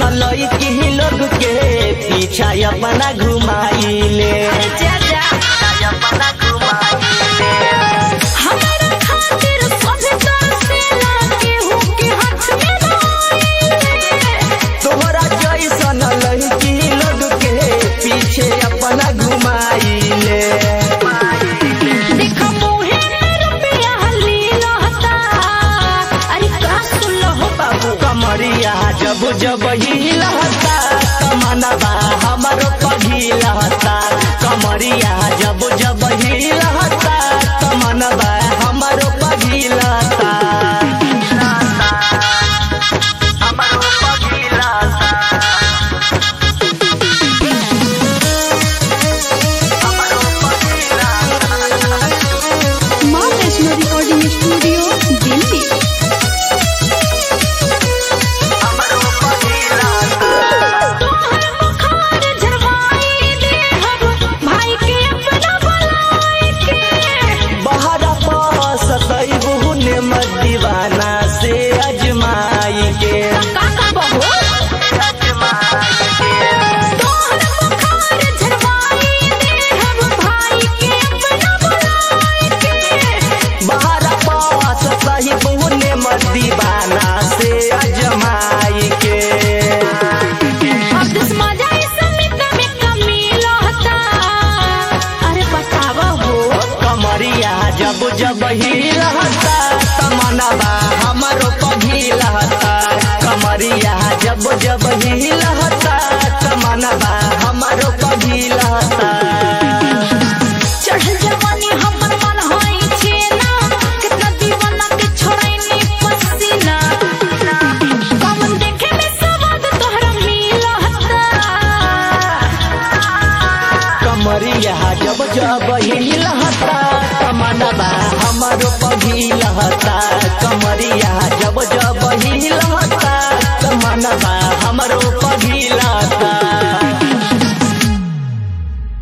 लड़की लोग के पीछा अपना घुमाइले अपना घुमाइले हमारा खातिर सभी तरसेला केहू के हाथ में रोइले तोहरा जैसन लड़की लोग के पीछे अपना घुमाइले देखा मुहे में रुपया हली रहता अरे का सुन हो बाबू कमरिया जब जब हिलता कमनबा हमरो पघिलता कमरिया जब जब हिलता कमनबा हमरो पघिलता हमरो पघिलता हमरो पघिलता माँ वैष्णो रिकॉर्डिंग स्टूडियो दिल्ली हमरो पघिलता तोहर बुखार झरवाई दे हम भाई के अपना बुलाए के बहरा पास तैबू ने मत दीवाना से अजमाई के का का बहू तोहर बुखार झरवाई दे हम भाई के अपना बुलाए के बहरा पास तैबू ने मत दीवाना से अजमाई के अब दिस मजा इस समित में कमी लहता अरे बतावा हो कमरिया जब जब हिलता तमनबा हमरो पघिलता कमरिया जब जब हिलता तमनबा हमरो पघिलता